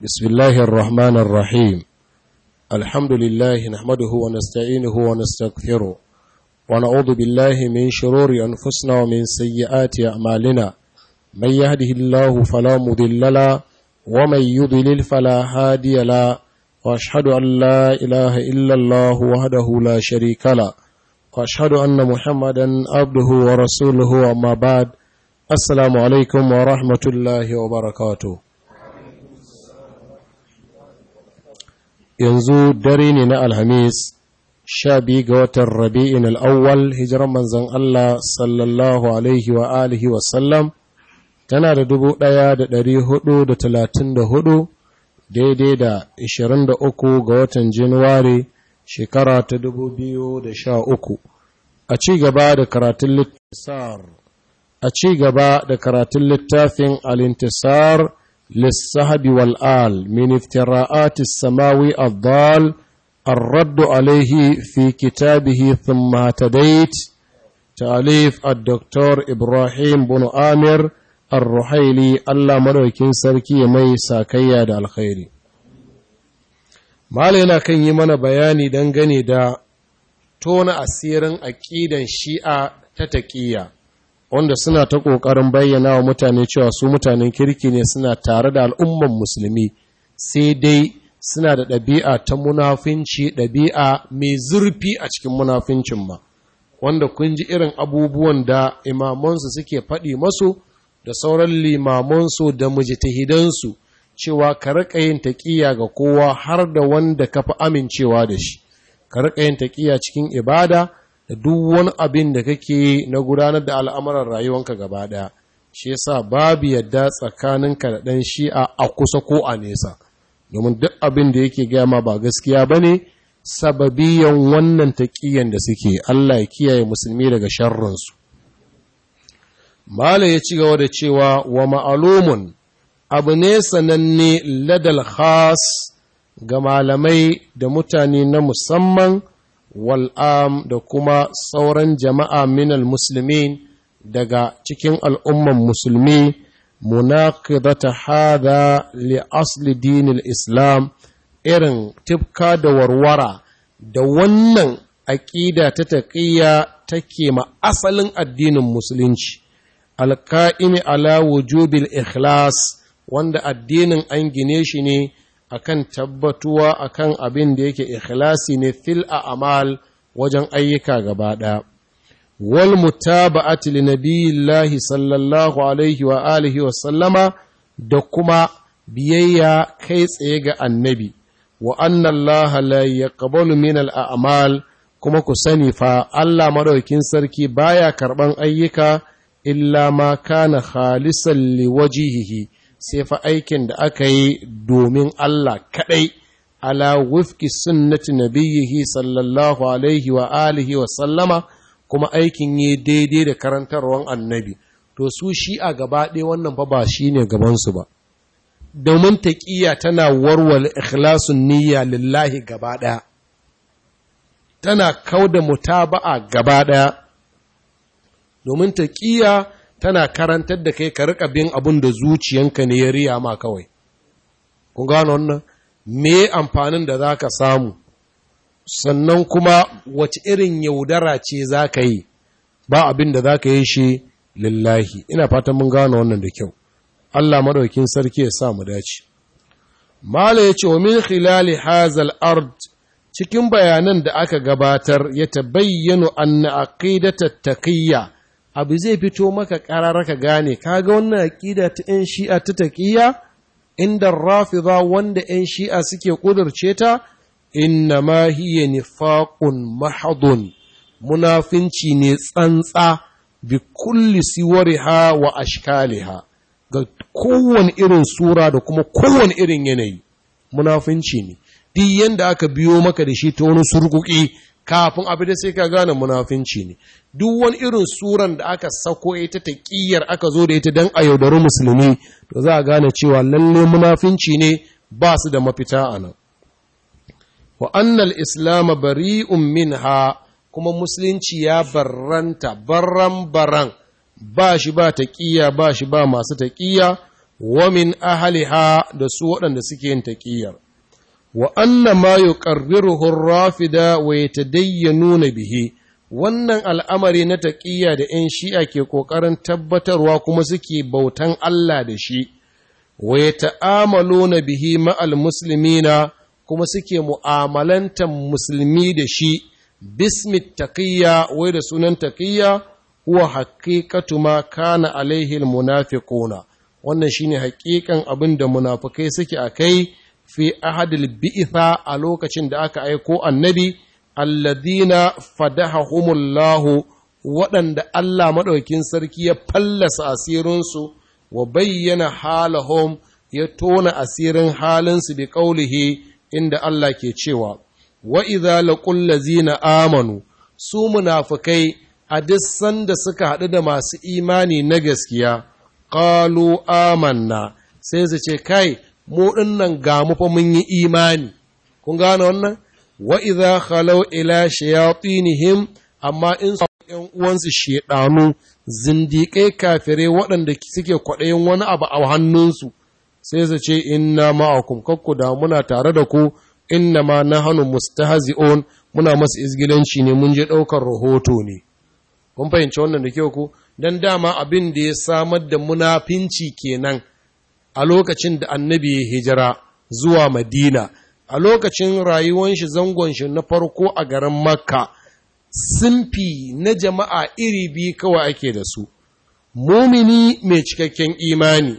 بسم الله الرحمن الرحيم الحمد لله نحمده ونستعينه ونستغفره ونعوذ بالله من شرور أنفسنا ومن سيئات أعمالنا من يهده الله فلا مضل له ومن يضلل فلا هادي له وأشهد أن لا إله إلا الله وحده لا شريك له وأشهد أن محمدا عبده ورسوله أما بعد السلام عليكم ورحمة الله وبركاته yanzu dare ne na alhamis sha biyu ga watan rabi'in al'awwal hijiran manzan Allah sallallahu alaihi wa alihi wasallam tana da dubu ɗaya da ɗari hudu da talatin da hudu daidai da ishirin da uku ga watan januwari shekara ta dubu biyu da sha uku a ci gaba da karatun littasar a ci gaba da karatun littafin alintisar للسهب والآل من افتراءات السماوي الضال الرد عليه في كتابه ثم اهتديت تأليف الدكتور إبراهيم بن آمر الرحيلي الله مروكين سركي مي ساكيا دا الخير malina kan yi mana bayani dangane da tona asirin aƙidan shi'a ta taƙiyya wanda suna ta ƙoƙarin bayyana wa mutane cewa su mutanen kirki ne suna tare da al'umman musulmi sai dai suna da ɗabi'a ta munafinci ɗabi'a mai zurfi a cikin munafincin ma wanda kun ji irin abubuwan da imamansu suke faɗi masu da sauran limamansu da mujtahidansu cewa ka riƙa yin taƙiya ga kowa har da wanda ka fi amincewa da shi ka riƙa yin taƙiya cikin ibada da duk wani abin da kake na gudanar da al'amuran rayuwanka gaba ɗaya shi yasa babu yadda tsakaninka da ɗan shi'a a kusa ko a nesa domin duk abin da yake gama ba gaskiya ba ne sababiyan wannan taƙiyan da suke Allah ya kiyaye musulmi daga sharrinsu Mala ya ci gaba da cewa wa ma'alumun abu ne sananne ladal khas ga malamai da mutane na musamman wal'am da kuma sauran jama'a minal musulmin daga cikin al'umman musulmi munaqidata hada li asli dinil islam irin tifka da warwara da wannan aƙida ta taƙiyya take ma asalin addinin musulunci alka'imi ala wujubil ikhlas wanda addinin an gine shi ne akan tabbatuwa akan abin da yake ikhlasi ne fil a'mal wajen ayyuka gaba ɗaya wal mutaba'ati li nabiyillahi sallallahu alaihi wa alihi wa sallama da kuma biyayya kai tsaye ga annabi wa anna Allah la yaqbalu min al a'mal kuma ku sani fa Allah madaukin sarki baya karban ayyuka illa ma kana khalisan li wajihihi sai fa aikin da aka yi domin Allah kaɗai ala wufki sunnati nabiyyihi sallallahu alaihi wa alihi wa sallama kuma aikin yi daidai da karantarwan annabi to su shi a gaba ɗaya wannan fa ba shi ne gabansu ba domin taƙiyya tana warware ikhlasun niyya lillahi gaba ɗaya tana kauda mutaba'a gaba ɗaya domin taƙiyya tana karantar da kai ka rika bin abin da zuciyanka ne ya riya ma kawai. Kun gano wannan? Me amfanin da za ka samu, sannan kuma wace irin yaudara ce za ka yi, ba abin da za ka yi shi lillahi. Ina fatan mun gano wannan da kyau. Allah maɗaukin sarki ya sa mu dace. Mala ya ce wa min khilali hazal ard cikin bayanan da aka gabatar ya tabayyano anna aqidata taqiyya abu zai fito maka ƙarar ka gane kaga wannan aƙida ta 'yan shi'a ta taƙiyya inda rafida wanda 'yan shi'a suke ƙudurce ta inna ma hiya nifaqun mahadun munafinci ne tsantsa bi kulli siwariha wa ashkaliha ga kowane irin sura da kuma kowane irin yanayi munafinci ne duk yanda aka biyo maka da shi ta wani surkuki kafin abu da sai ka gane munafinci ne duk wani irin suran da aka sako ita ta ƙiyar aka zo da ita don a yaudari musulmi to za a gane cewa lalle munafinci ne ba su da mafita a nan wa annal islam bari'un minha kuma musulunci ya barranta barran baran ba shi ba taƙiyya ba shi ba masu taƙiyya wa min ahliha da su waɗanda suke yin taƙiyar wa anna ma yuqarriruhu rafida wa yatadayyanuna bihi wannan al'amari na taƙiyya da ‘yan shi'a ke ƙoƙarin tabbatarwa kuma suke bautan Allah da shi, wa ya ta'amalo na bihi ma'al musulmina kuma suke mu'amalantar musulmi da shi, bismit taƙiyya wai da sunan taƙiyya, huwa haƙiƙatu ma kana alaihil munafiquna wannan shine haƙiƙan abin da munafukai suke a kai fi ahadil bi'itha a lokacin da aka aiko annabi. alladina fadahahumullahu waɗanda Allah maɗaukin sarki ya fallasa asirinsu wa bayyana halahum ya tona asirin halinsu bi ƙaulihi inda Allah ke cewa wa idza laqul ladzina amanu su munafikai a duk sanda suka haɗu da masu imani na gaskiya qalu amanna sai su ce kai mu dinnan ga mu fa mun yi imani kun gane wannan wa idza khalaw ila shayatinihim amma in su ƴan uwansu shedanu zindiƙai kafirai waɗanda suke kwaɗayin wani abu a hannunsu sai su ce inna ma'akum kakku da muna tare da ku inna ma nahnu mustahzi'un muna masu izgilanci ne mun je ɗaukar rahoto ne kun fahimci wannan da kyau ku dan dama abin da ya samar da munafinci kenan a lokacin da annabi ya hijira zuwa madina a lokacin rayuwan shi zangon shi na farko a garin makka simfi na jama'a iri biyu kawai ake da su mumini mai cikakken imani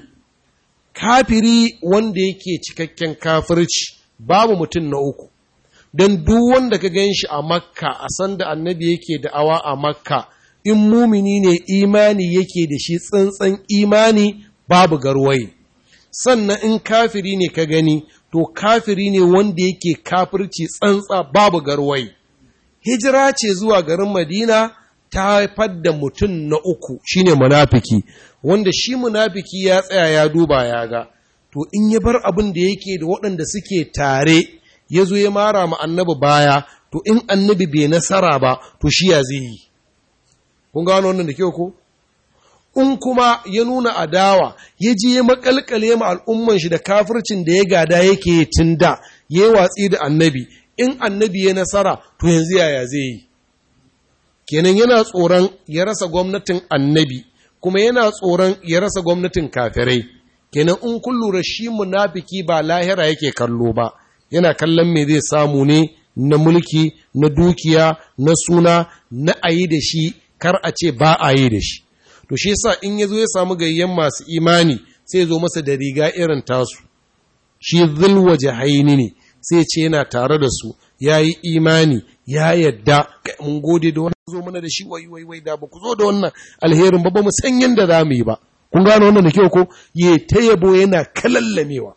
kafiri wanda yake cikakken kafirci babu mutum na uku don duk wanda ka gan shi a makka a sanda annabi yake da'awa a makka in mumini ne imani yake da shi tsantsan imani babu garwaye sannan in kafiri ne ka gani to kafiri ne wanda yake kafirci tsantsa babu garwai hijira ce zuwa garin madina ta haifar da mutum na uku shine munafiki wanda shi munafiki ya tsaya ya duba ya ga to in ya bar abin da yake da waɗanda suke tare ya zo ya mara ma annabi baya to in annabi bai nasara ba to shi ya zai yi kun gano wannan da kyau ko in kuma ya nuna adawa ya je ya makalkale ma al'umman shi da kafircin da ya gada yake tun da ya yi watsi da annabi in annabi ya nasara to yanzu yaya zai yi kenan yana tsoron ya rasa gwamnatin annabi kuma yana tsoron ya rasa gwamnatin kafirai kenan in kun lura shi munafiki ba lahira yake kallo ba yana kallon me zai samu ne na mulki na dukiya na suna na ayi da shi kar a ce ba a yi da shi to shi yasa in ya zo ya samu gayyan masu imani sai zo masa da riga irin tasu shi zulwa jahaini ne sai ce yana tare da su ya yi imani ya yadda mun gode da wannan zo mana da shi wai wai wai da ba ku zo da wannan alherin ba ba mu san yanda za mu yi ba kun gano wannan da kyau ko ye ta yabo yana kalallamewa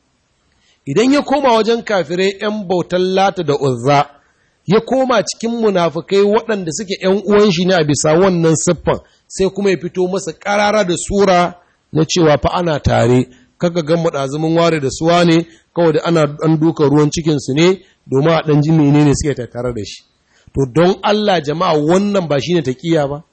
idan ya koma wajen kafirai yan bautan lata da uzza ya koma cikin munafukai waɗanda suke ‘yan uwan shi ne a bisa wannan siffan sai kuma ya fito masa ƙarara da sura na cewa fa ana tare kaga gan ɗazumin ware da suwa ne kawai da ana ɗan duka ruwan cikinsu ne domin a ɗan ji menene suke tattare da shi to don Allah jama'a wannan ba shine taƙiya ba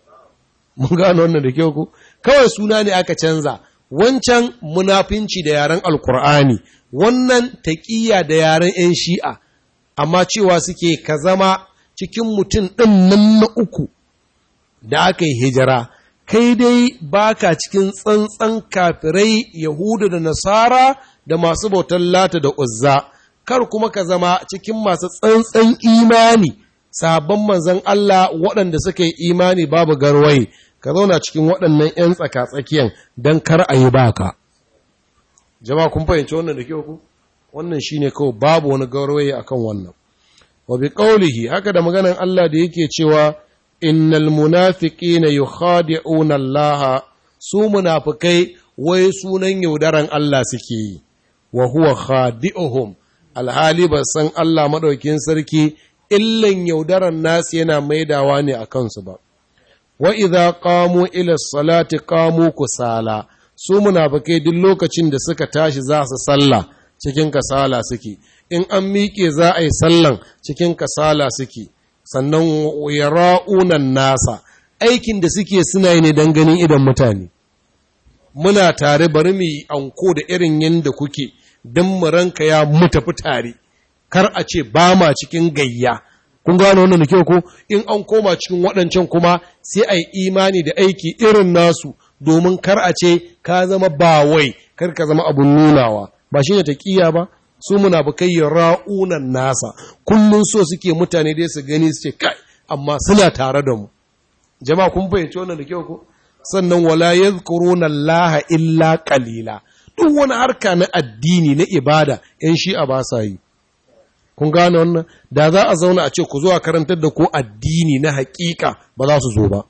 mun gano wannan da kyau ko kawai suna ne aka canza wancan munafinci da yaren alkur'ani wannan taƙiya da yaren 'yan shi'a amma cewa suke ka zama cikin mutum ɗin nan na uku da aka yi hijira, kai dai baka cikin tsantsan kafirai Yahuda da Nasara da masu bautar lata da uzza, kar kuma ka zama cikin masu tsantsan imani, sabon manzan Allah waɗanda suka yi imani babu garwaye, ka zauna cikin waɗannan ‘yan tsaka-tsakiyan don kar a yi baka. Jama'a kun fahimci wannan da kyau ku? wannan shine kawai babu wani gauraye akan wannan wa bi qawlihi haka da maganan Allah da yake cewa innal munafiqina yukhadi'una Allah su munafikai wai sunan yaudaran Allah suke yi wa huwa khadi'uhum alhali ba san Allah madaukin sarki illan yaudaran nasu yana maidawa ne a kansu ba wa idza qamu ila salati qamu kusala su munafikai duk lokacin da suka tashi za su sallah cikin kasala suke in an miƙe za a yi sallan cikin kasala suke sannan yara'unan nasa aikin da suke suna yi ne don ganin idan mutane muna tare bari mu yi anko da irin yadda kuke don mu ranka ya mu tafi tare kar a ce ba ma cikin gayya kun gano wannan da kyau ko in an koma cikin waɗancan kuma sai a yi imani da aiki irin nasu domin kar a ce ka zama bawai kar ka zama abun nunawa ba shi ne taƙiya ba su munafukai ya ra'unan nasa kullum so suke mutane dai su gani su ce kai amma suna tare da mu jama'a kun fahimci wannan da kyau ko sannan wala yadhkuruna Allah illa qalila duk wani harka na addini na ibada yan shi'a ba sa yi kun gane wannan da za a zauna a ce ku zo a karantar da ku addini na hakika ba za su zo ba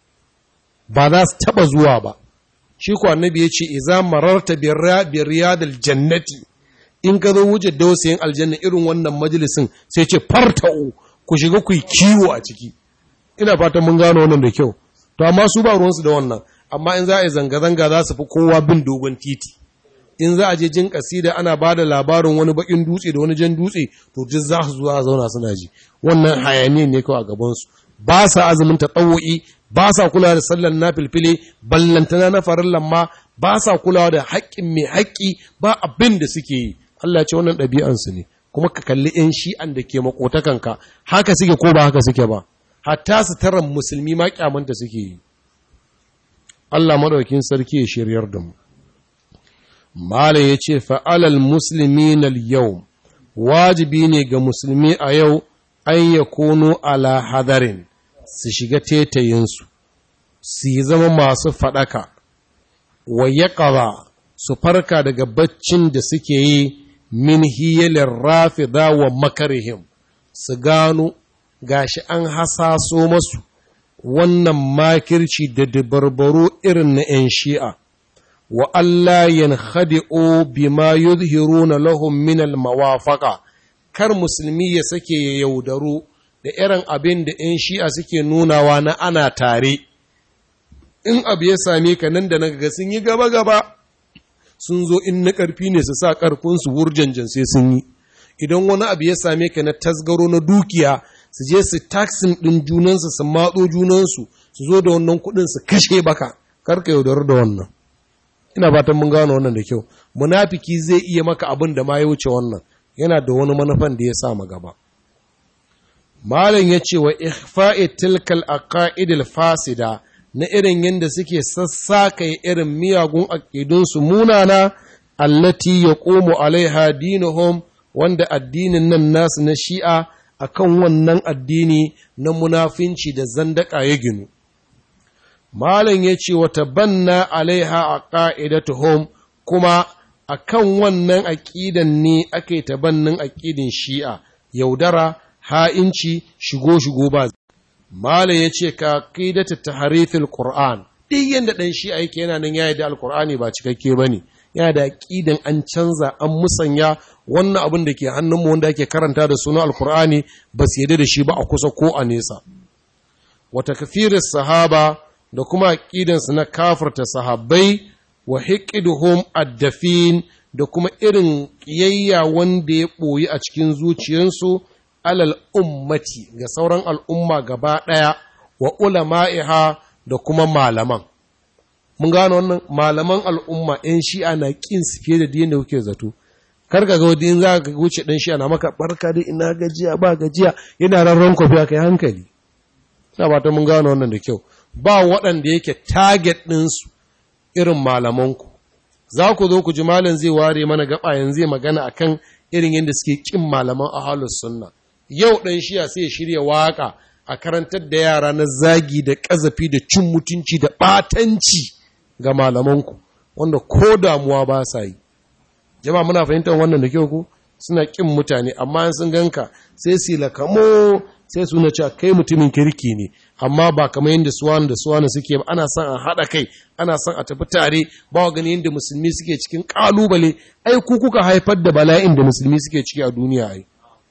ba za su taba zuwa ba shi ko annabi ya ce iza mararta bi riyadil jannati in ka zo wuce dausayin aljanna irin wannan majalisin sai ce farta'u ku shiga ku yi kiwo a ciki ina fatan mun gano wannan da kyau to amma su ba ruwansu da wannan amma in za a yi zanga-zanga za su fi kowa bin dogon titi in za a je jin kasida ana ba da labarin wani bakin dutse da wani jan dutse to duk za su zuwa zauna suna ji wannan hayaniyan ne kawai a gabansu ba sa azumin taɗawo'i ba sa kulawa da sallan na filfile ballantana na farin lamma ba sa kulawa da haƙƙin mai haƙƙi ba abin da suke yi Allah ya ce wannan ɗabi'ansu ne kuma ka kalli 'yan shi'an da ke makotakanka haka suke ko ba haka suke ba hatta su taran musulmi ma kyamanta suke yi Allah maɗaukin sarki ya shiryar da mu Mala ya ce fa'alal musulmi na yau, wajibi ne ga musulmi a yau an ya kono ala hadarin su shiga tetayinsu, su yi zama masu faɗaka, wa ya su farka daga baccin da suke yi min hiyalin rafida wa makarihim, su gano gashi an hasaso masu wannan makirci da dabarbaru irin na ‘yan shi'a. wa Allah yankhadi'u bima yuzhiruna lahum min al-mawafaqa kar musulmi ya sake ya yaudaru da irin abin da ‘yan shi'a suke nunawa na ana tare in abu ya same ka nan da nan ga sun yi gaba-gaba sun zo in na ƙarfi ne su sa ƙarfinsu wurjanjan sai sun yi idan wani abu ya same ka na tasgaro na dukiya su je su taksin ɗin junansu su matso junansu su zo da wannan kuɗin su kashe baka karka yaudaru da wannan ina fatan mun gano wannan da kyau munafiki zai iya maka abin da ma ya wuce wannan yana da wani manufan da ya sa ma gaba malam ya ce wa ikhfa'i tilkal aqaidil fasida na irin yadda suke sassaka irin miyagun aqidunsu munana allati yaqumu alaiha dinuhum wanda addinin nan nasu na shi'a akan wannan addini na munafinci da zandaka ya ginu Malam ya ce wata banna alaiha a ƙa'idatuhum kuma a kan wannan aƙidan ne ake tabannin aƙidin shi'a, yaudara, ha'inci, shigo-shigo ba. Malam ya ce ka ƙidata ta harifin Ƙur'an, duk yadda ɗan shi'a yake yana nan ya da Alƙur'ani ba cikakke ba ne, yana da aƙidan an canza, an musanya wannan abin da ke hannunmu wanda ake karanta da suna Alƙur'ani ba su yadda da shi ba a kusa ko a nesa. Wata kafirin sahaba da kuma aƙidansu na kafarta sahabbai wa hiƙiduhum addafin da kuma irin ƙiyayya wanda ya ɓoyi a cikin zuciyarsu alal ummati ga sauran al'umma gaba ɗaya wa ulama'iha da kuma malaman. Mun gano wannan malaman al'umma ‘yan shi'a na ƙin su fiye da diyan da kuke zato. Kar ka ga wadda in za ka wuce ɗan shi'a na maka barka da ina gajiya ba gajiya yana rarren kwafi kai hankali. Ina ba ta mun gano wannan da kyau. ba waɗanda yake target ɗinsu irin malamanku. Za ku zo ku ji malam zai ware mana gaba yanzu zai magana akan irin yadda suke ƙin malaman ahalus sunna. Yau ɗan shiya sai ya shirya waƙa a karantar da yara na zagi da ƙazafi da cin mutunci da ɓatanci ga malamanku, wanda ko damuwa ba sa yi. Jama'a muna fahimtar wannan da kyau ku? Suna ƙin mutane, amma sun ganka sai su lakamo sai suna cewa kai mutumin kirki ne amma ba kamar yadda suwan da suwan suke ba ana son a haɗa kai ana son a tafi tare ba wa gani yadda musulmi suke cikin ƙalubale ai ku kuka haifar da bala'in da musulmi suke ciki a duniya ai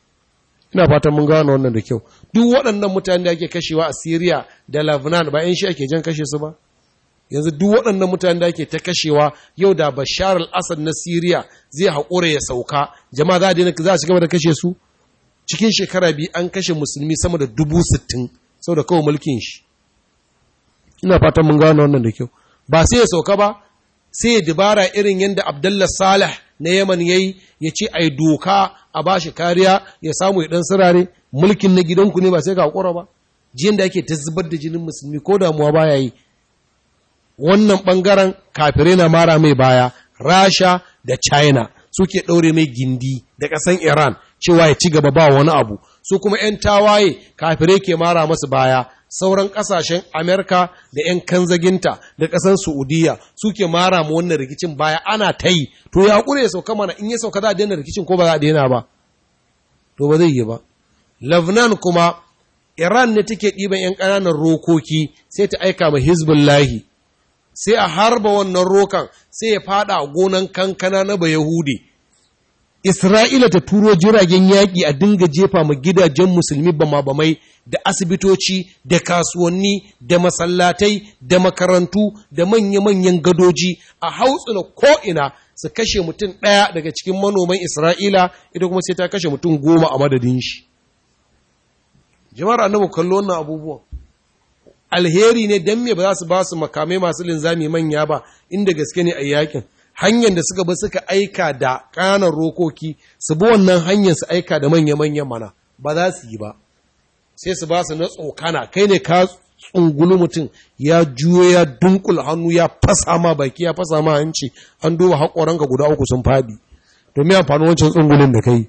ina fatan mun gano wannan da kyau duk waɗannan mutane da ake kashewa a Syria da Lebanon ba yan shi ake jan kashe su ba yanzu duk waɗannan mutane da ake ta kashewa yau da Bashar al-Assad na Syria zai haƙura ya sauka jama'a za a daina za a ci gaba da kashe su cikin shekara biyu an kashe musulmi sama da dubu sittin sau da kawai mulkin shi ina fatan mun gano wannan da kyau ba sai ya sauka ba sai ya dubara irin yadda Abdullah Salih na Yaman yayi ya ce ai doka a bashi kariya ya samu ya dan sirare mulkin na gidanku ne ba sai ka hakura ba jiyan da ake ta zubar da jinin musulmi ko damuwa baya yi wannan ɓangaren kafirai na mara mai baya rasha da china suke ɗaure mai gindi da ƙasan iran cewa ya ci gaba ba wani abu su kuma 'yan tawaye kafirai ke mara masu baya sauran ƙasashen amerika da 'yan kanzaginta da ƙasan saudiya suke mara ma wannan rikicin baya ana ta yi to ya haƙura ya sauka mana in ya sauka za a daina rikicin ko ba za a daina ba to ba zai yi ba Lebanon kuma Iran ne take ɗiban 'yan ƙananan rokoki sai ta aika ma Hizbullahi, sai a harba wannan rokan sai ya fada a gonan kankana na Bayahudi. Isra'ila ta turo jiragen yaƙi a dinga jefa ma gidajen musulmi bama-bamai da asibitoci da kasuwanni da masallatai da makarantu da manya-manyan gadoji a hautsina ko'ina su kashe mutum ɗaya daga cikin manoman Isra'ila, ita kuma sai ta kashe mutum goma a madadin shi. jama'ar annabi kallo wannan abubuwan alheri ne dan me ba za su ba su makamai masu linzami manya ba inda gaske ne a yakin hanyar da suka bi suka aika da kanan rokoki su bi wannan hanyar su aika da manya-manyan mana ba za su yi ba sai su ba su na tsokana kai ne ka tsungulu mutum ya juyo ya dunkula hannu ya fasa ma baki ya fasa ma hanci an duba haƙoranka guda uku sun faɗi domin amfani wancan tsungulun da kai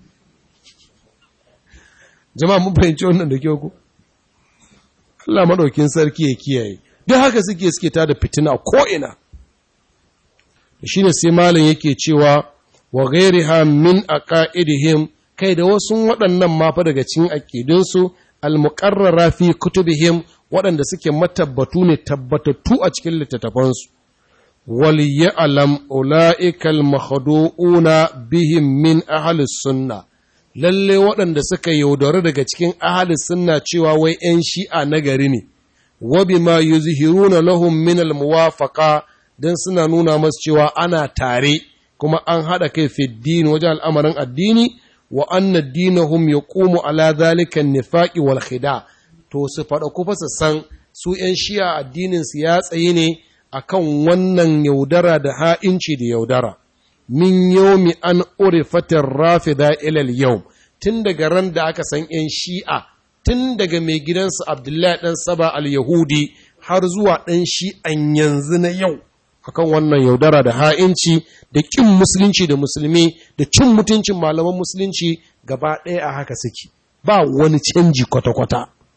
jama'a mun fahimci wannan da kyau ku Allah madaukin sarki ya kiyaye duk haka suke suke ta da fitina ko ina shine sai malam yake cewa wa ghairiha min aqaidihim kai da wasu waɗannan ma fa daga cikin aqidunsu al-muqarrara fi kutubihim waɗanda suke matabbatu ne tabbatattu a cikin littattafansu wal ya'lam ulaika makhdu'una bihim min ahli sunnah lalle waɗanda suka yaudari daga cikin ahli sunna cewa wai ‘yan shi'a na gari ne, wabi ma yuzhiruna lahum min almuwafaqa don suna nuna masu cewa ana tare kuma an haɗa kai fiddini wajen al'amarin addini wa anna dinahum yaqumu ala zalika nifaqi wal khida to su faɗa kufa su san su ‘yan shi'a addinin su ya tsaye ne akan wannan yaudara da ha'inci da yaudara. min yomi an urifatin rafida ilal yau tun daga ran da aka san ‘yan shi'a tun daga mai gidansu abdullahi ɗan saba al-yahudi har zuwa ɗan shi'an yanzu na yau akan wannan yaudara da ha'inci da ƙin musulunci da musulmi da cin mutuncin malaman musulunci gaba ɗaya a haka suke ba wani canji kwata-kwata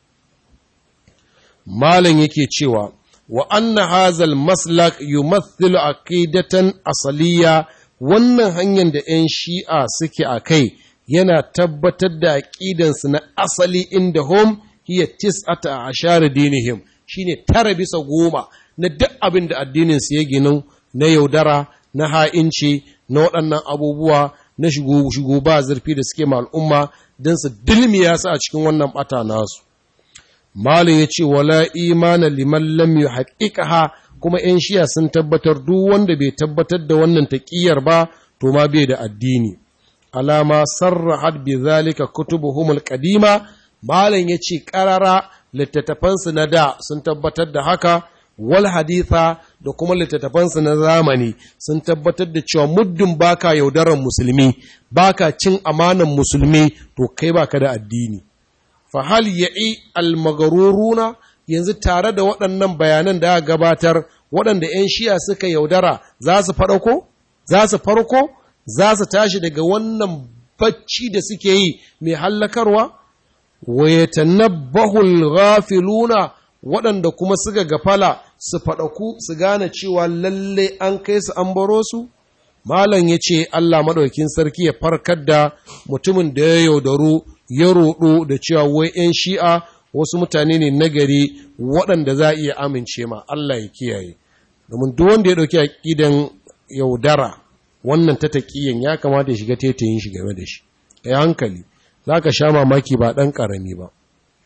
malam yake cewa wa anna hazal maslak yumathilu aqidatan asaliya wannan hanyar da 'yan shi'a suke a kai yana tabbatar da aƙidansu na asali inda hom hiya tis'ata a ashari dinihim shine tara bisa goma na duk abin da addininsu ya ginu na yaudara na ha'inci na waɗannan abubuwa na shigo ba zurfi da suke ma al'umma don su dilmiya su a cikin wannan ɓata nasu malin ya ce wala imana liman lam yuhaqqiqaha kuma ‘yan shiya sun tabbatar duk wanda bai tabbatar da wannan taƙiyar ba, to ma bai da addini. Alama sarrahat bi zalika kutubuhumul qadima Malam ya ce ƙarara littattafansu na da sun tabbatar da haka, wal haditha da kuma littattafansu na zamani sun tabbatar da cewa muddin baka yaudaran musulmi, baka cin amanan musulmi, to kai baka da addini. Fa hal ya'i al-magaruruna yanzu tare da waɗannan bayanan da aka gabatar waɗanda 'yan shiya suka yaudara za su farko? Za su farko? Za su tashi daga wannan bacci da suke yi mai hallakarwa? Wayatanabbahul ghafiluna waɗanda kuma suka gafala su faɗaku su gane cewa lalle an kai su an baro su? Malam ya ce Allah maɗaukin sarki ya farkar da mutumin da ya yaudaru ya roɗo da cewa wai 'yan shi'a wasu mutane ne nagari waɗanda za a iya amince ma Allah ya kiyaye domin duk wanda ya ɗauki aƙidan yaudara wannan ta taƙiyan ya kamata ya shiga tetayin shi game da shi ya hankali za ka sha mamaki ba ɗan ƙarami ba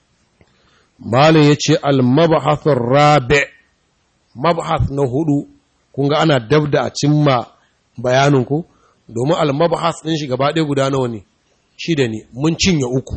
malin ya ce almabahathun rabe mabahath na hudu kun ga ana dab da a cimma bayanin ku domin almabahath ɗin shi gaba ɗaya guda nawa ne shida ne mun cinye uku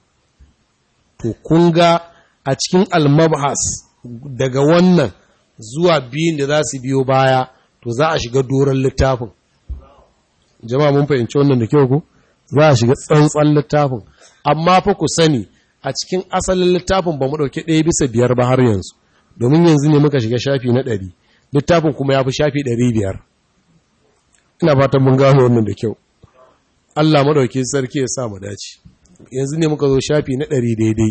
to kun ga a cikin almabhas daga wannan zuwa biyun da za su biyo baya to za a shiga doron littafin jama'a mun fahimci wannan da kyau ku za a shiga tsantsan littafin amma fa ku sani a cikin asalin littafin ba mu ɗauki ɗaya bisa biyar ba har yanzu domin yanzu ne muka shiga shafi na ɗari littafin kuma ya fi shafi ɗari biyar ina fatan mun gano wannan da kyau Allah maɗauki sarki ya sa mu dace yanzu ne muka zo shafi na ɗari daidai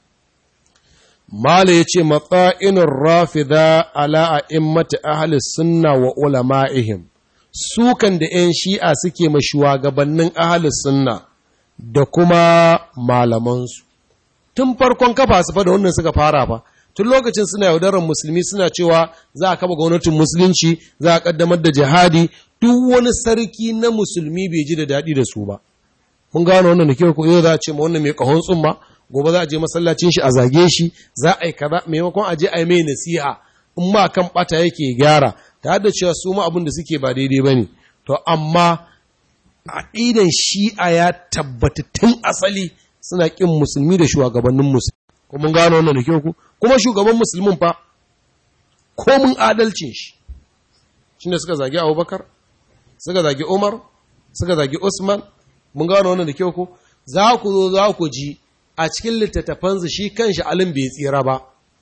Mala ya ce matsa'inin rafida ala a immata ahli sunna wa ulama'ihim sukan da ‘yan shi'a suke ma shugabannin ahli sunna da kuma malamansu. Tun farkon kafa su fa da wannan suka fara fa, tun lokacin suna yaudarar musulmi suna cewa za a kafa gwamnatin musulunci, za a kaddamar da jihadi, duk wani sarki na musulmi bai ji da daɗi da su ba. Mun gano wannan da kyau ko yau za a ce ma wannan mai ƙahon tsumma, gobe za a je masallacin shi a zage shi za a yi kaza maimakon a je a yi mai nasiha in ma kan bata yake gyara ta da cewa su ma abin da suke ba daidai ba ne to amma aqidan shi'a ya tabbata tun asali suna kin musulmi da shugabannin musulmi ko mun gano wannan da kyau ku kuma shugaban musulmin fa ko mun adalcin shi shine suka zagi Abubakar suka zagi Umar suka zagi Usman mun gano wannan da kyau ku za ku zo za ku ji a cikin littattafansu shi kanshi alin bai tsira ba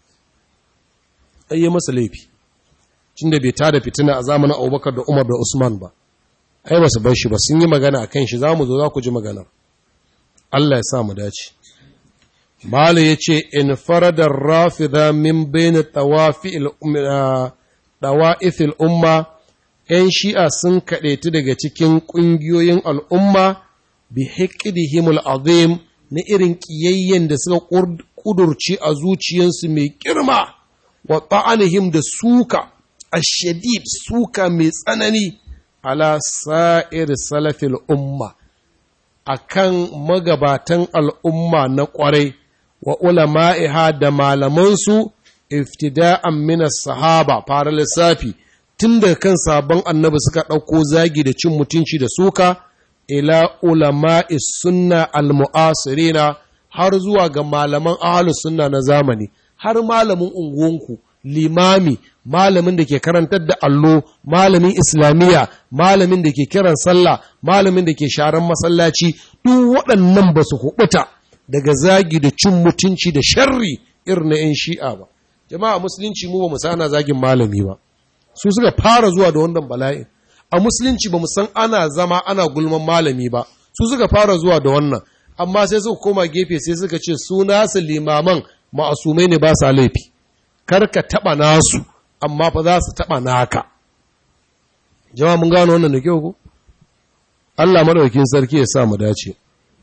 ayye masa laifi da bai tada fitina a zamanin abubakar da umar da usman ba ai ba su bar shi ba sun yi magana a kan shi za mu zo za ku ji maganar allah ya sa mu dace Malu ya ce, In faradar rafida min bene ɗawa'ifil umma, ‘yan shi'a sun kaɗaitu daga cikin ƙungiyoyin al'umma bi hikidihimul azim na irin ƙiyayyen da suka ƙudurci a zuciyarsu mai girma wa ta'anihim da suka a shadid suka mai tsanani ala sa'ir salafil umma a kan magabatan al'umma na ƙwarai wa ulama'iha da malamansu iftida'an minas sahaba fara lissafi tun da kan sabon annabi suka ɗauko zagi da cin mutunci da suka ila ulama'i sunna al-mu'asirina har zuwa ga malaman ahlus sunna na zamani har malamin unguwanku limami malamin da ke karantar da allo malamin islamiyya malamin da ke kiran sallah malamin da ke sharan masallaci duk waɗannan ba su kubuta daga zagi da cin mutunci da sharri irin na 'yan shi'a ba jama'a musulunci mu ba mu sana zagin malami ba su suka fara zuwa da wannan bala'in a musulunci ba san ana zama ana gulman malami ba su suka fara zuwa da wannan amma sai suka koma gefe sai suka ce su nasu limaman ma'asumai ne ba sa laifi kar ka taɓa nasu amma fa za su taɓa naka jama'a mun gano wannan da kyau ko Allah madaukakin sarki ya sa mu dace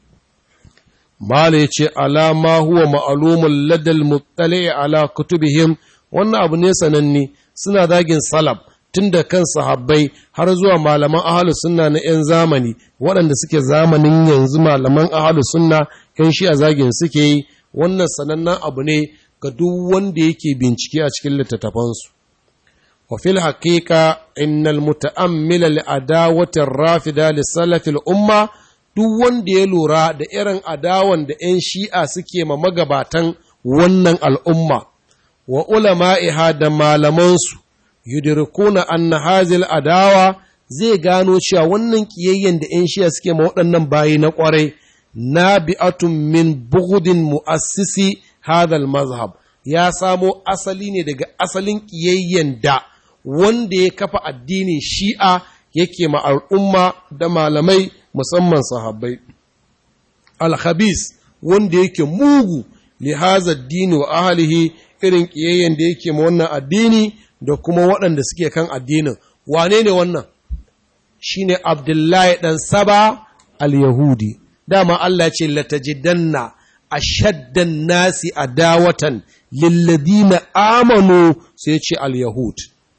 mala yace alama huwa ma'lumul ladal muttali ala kutubihim wannan abu ne sananne suna zagin salaf tun da kan sahabbai har zuwa malaman ahalus sunna na 'yan zamani waɗanda suke zamanin yanzu malaman ahalus sunna 'yan shi a zagin suke yi wannan sanannen abu ne ga duk wanda yake bincike a cikin littattafansu wa fil haqiqa innal muta'ammila li adawati rafida li salafil umma duk wanda ya lura da irin adawan da 'yan shi'a suke ma magabatan wannan al'umma wa ulama'iha da malamansu yudirkuna anna hazil adawa zai gano cewa wannan kiyayyen da 'yan shiya suke ma waɗannan bayi na ƙwarai na bi'atun min bugudin mu'assisi hadal mazhab ya samo asali ne daga asalin kiyayyen da wanda ya kafa addinin shi'a yake ma al'umma da malamai musamman sahabbai al-khabis wanda yake mugu li hadha ad-din wa ahlihi irin kiyayyen da yake ma wannan addini da kuma waɗanda suke kan addinin wane ne wannan shi ne abdullahi ɗan saba al-yahudi dama Allah ce latajidanna a shaddan nasi a dawatan lilladina amanu sai ce al-yahud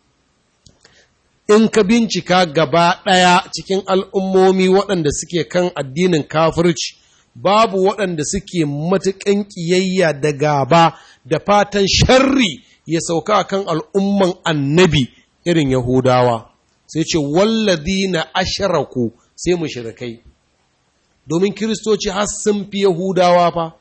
in ka bincika gaba ɗaya cikin al'ummomi waɗanda suke kan addinin kafirci babu waɗanda suke matuƙan ƙiyayya da gaba da fatan sharri ya sauka kan al'umman annabi irin Yahudawa, sai ce, wallazi na ashiraku sai mu shirikai, domin Kiristoci har sun fi Yahudawa fa,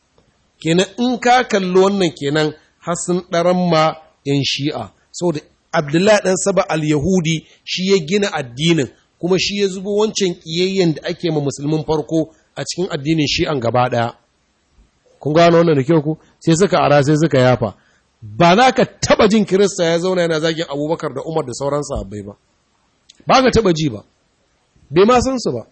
kenan in ka kalli wannan kenan har sun ɗaran ma ‘yan shi'a, saboda abdullahi ɗan saba al-yahudi shi ya gina addinin kuma shi ya zubo wancan ƙiyayyen da ake ma musulmin farko a cikin addinin shi an gaba ɗaya kun gano wannan da kyau ku sai suka ara sai suka yafa ba za ka taba jin kirista ya zauna yana zagin abubakar da umar da sauran sahabbai ba ba ka taba ji ba bai ma san su ba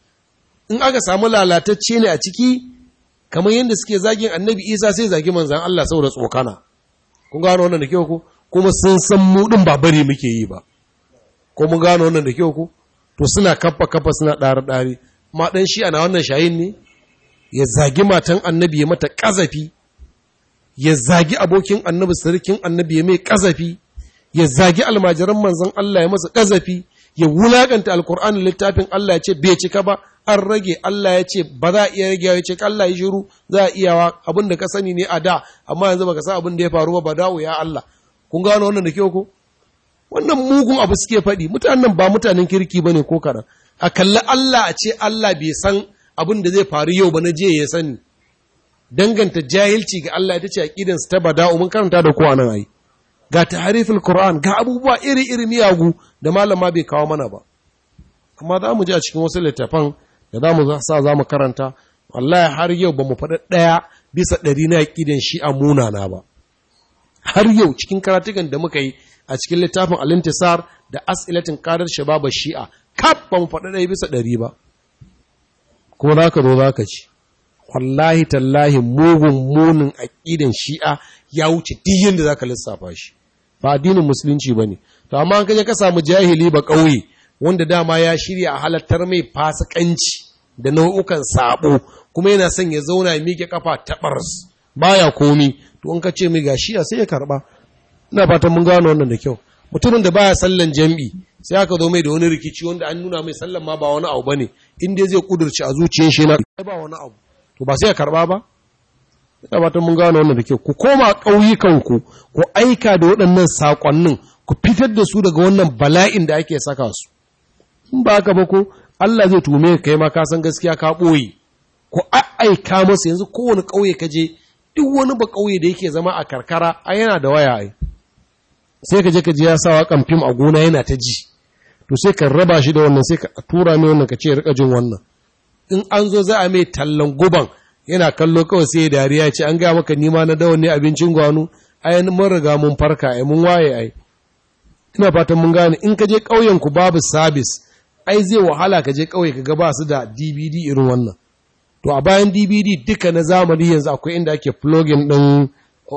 in aka samu lalatacce ne a ciki kamar yadda suke zagin annabi isa sai zagi manzan allah saboda tsokana kun gano wannan da kyau ku kuma sun san mu din ba bari muke yi ba ko mun gano wannan da kyau ku to suna kafa kafa suna ɗari ɗari ma ɗan shi ana wannan shayin ne ya zagi matan annabi ya mata ƙazafi ya zagi abokin annabi sarkin annabi ya mai ƙazafi ya zagi almajiran manzon Allah ya masa ƙazafi ya wulakanta alkur'ani littafin Allah ya ce bai cika ba an rage Allah ya ce ba za a iya rage ya ce Allah ya shiru za a iyawa abin da ka sani ne a da amma yanzu baka san abin da ya faru ba ba dawo ya Allah kun gano wannan da kyau ko wannan mugun abu suke faɗi mutanen ba mutanen kirki bane ko kaɗan a kalli Allah a ce Allah bai san abin da zai faru yau ba na je ya sani danganta jahilci ga Allah ita ce aqidan su ta bada'u mun karanta da kowa nan ai ga tahriful qur'an ga abubuwa iri-iri miyagu da malama bai kawo mana ba amma za mu ji a cikin wasu littafan da za mu sa za mu karanta wallahi har yau ba mu faɗa ɗaya bisa ɗari na aqidan shi a munana ba har yau cikin karatukan da muka yi a cikin littafin al-intisar da as'ilatin qadar shababa shi'a kaf ba mu faɗa ɗaya bisa ɗari ba kuma za ka zo za ka ci wallahi tallahi mugun munin aƙidan shi'a ya wuce diyin da za ka lissafa shi ba addinin musulunci ba ne to amma an kaje ka samu jahili ba ƙauye wanda dama ya shirya a halattar mai fasikanci da nau'ukan sabo kuma yana son ya zauna ya miƙe kafa taɓars baya komi to in ka ce mai ga shi'a sai ya karɓa ina fatan mun gano wannan da kyau mutumin da baya sallan jam'i sai aka zo mai da wani rikici wanda an nuna mai sallan ma ba wani abu bane in dai zai kudurci a zuciyar shi na ba wani abu to ba sai ya karba ba ina fatan mun gano wannan da kyau ku koma ƙauyukan ku ku aika da waɗannan sakonnin ku fitar da su daga wannan bala'in da ake saka su in ba haka ba ko Allah zai tume ka kai ma ka san gaskiya ka ɓoye ku aika masa yanzu kowane ƙauye ka je duk wani ba ƙauye da yake zama a karkara a yana da waya ai sai ka je ka ji ya sa waƙan fim a gona yana ta ji to sai ka raba shi da wannan sai ka tura mai wannan ka ce rika jin wannan in an zo za a mai tallan guban yana kallo kawai sai dariya ce an ga maka nima na dawon ne abincin gwanu ai mun riga mun farka ai mun waye ai ina fatan mun gane in ka je ƙauyen ku babu sabis ai zai wahala ka je ƙauye ka ga ba su da DVD irin wannan to a bayan DVD duka na zamani yanzu akwai inda ake plugin din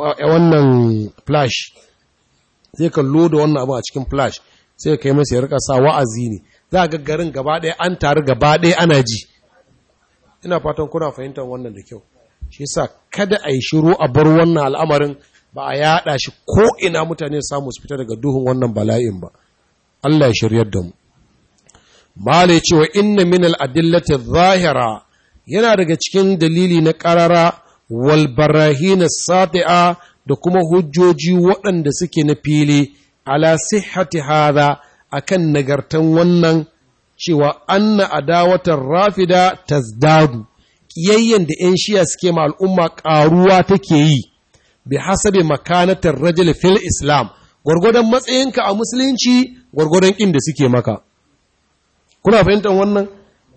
wannan flash sai ka loda wannan abu a cikin flash sai ka yi masa ya rika sa wa'azi ne za ga garin gaba ɗaya an taru gaba ɗaya ana ji ina fatan kuna fahimtar wannan da kyau shi yasa kada a yi shiru a bar wannan al'amarin ba a yaɗa shi ko ina mutane samu su fita daga duhun wannan bala'in ba Allah ya shiryar da mu mala ya ce wa inna min al'adillati zahira yana daga cikin dalili na ƙarara wal barahina sati'a da kuma hujjoji waɗanda suke na fili ala sihhati hadha akan nagartan wannan cewa anna adawatar rafida tazdadu kiyayyen da ‘yan shiya suke ma al'umma ƙaruwa take yi bi hasabe makanatar rajul fil islam gwargwadon matsayinka a musulunci gwargwadon inda suke maka kuna fahimtar wannan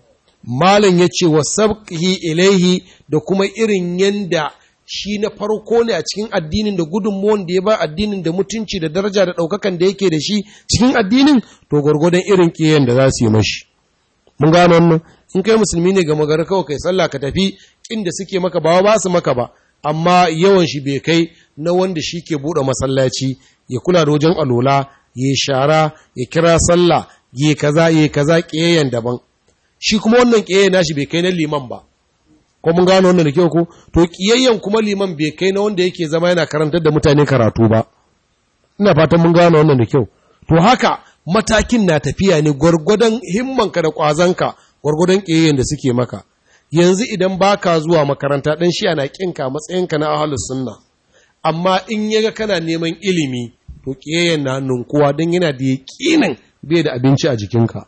malam ya ce wa sabqihi ilaihi da kuma irin yanda shi na farko ne a cikin addinin da gudunmuwan da ya ba addinin da mutunci da daraja da ɗaukakan da yake da shi cikin addinin to gwargwadon irin ƙiyayen da za su yi mashi mun gano wannan in kai musulmi ne ga magana kawai kai sallah ka tafi inda suke maka ba ba su maka ba amma yawan shi bai kai na wanda shi ke buɗe masallaci ya kula da wajen alola ya shara ya kira sallah ya kaza ya kaza ƙiyayen daban shi kuma wannan ƙiyayen nashi bai kai na liman ba ko mun gano wannan da kyau ko to kiyayyen kuma liman bai kai na wanda yake zama yana karantar da mutane karatu ba ina fatan mun gano wannan da kyau to haka matakin na tafiya ne gwargwadon himmanka da kwazanka gwargwadon kiyayyen da suke maka yanzu idan baka zuwa makaranta dan shi ana kinka matsayinka na ahlus sunna amma in yaga kana neman ilimi to kiyayyen na nunkuwa dan yana da yakinin bai da abinci a jikinka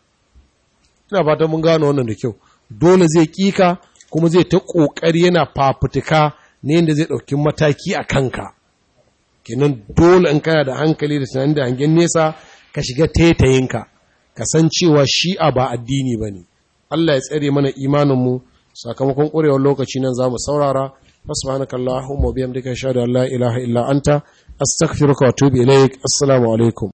ina fatan mun gano wannan da kyau dole zai kika kuma zai ta ƙoƙari yana fafutuka ne yadda zai ɗauki mataki a kanka kenan dole in kana da hankali da tunanin da hangen nesa ka shiga tetayinka ka san cewa shi'a ba addini ba ne Allah ya tsare mana imaninmu sakamakon ƙurewar lokaci nan za mu saurara subhanaka allahumma wa bihamdika ashhadu an la ilaha illa anta astaghfiruka wa atubu ilaik assalamu alaikum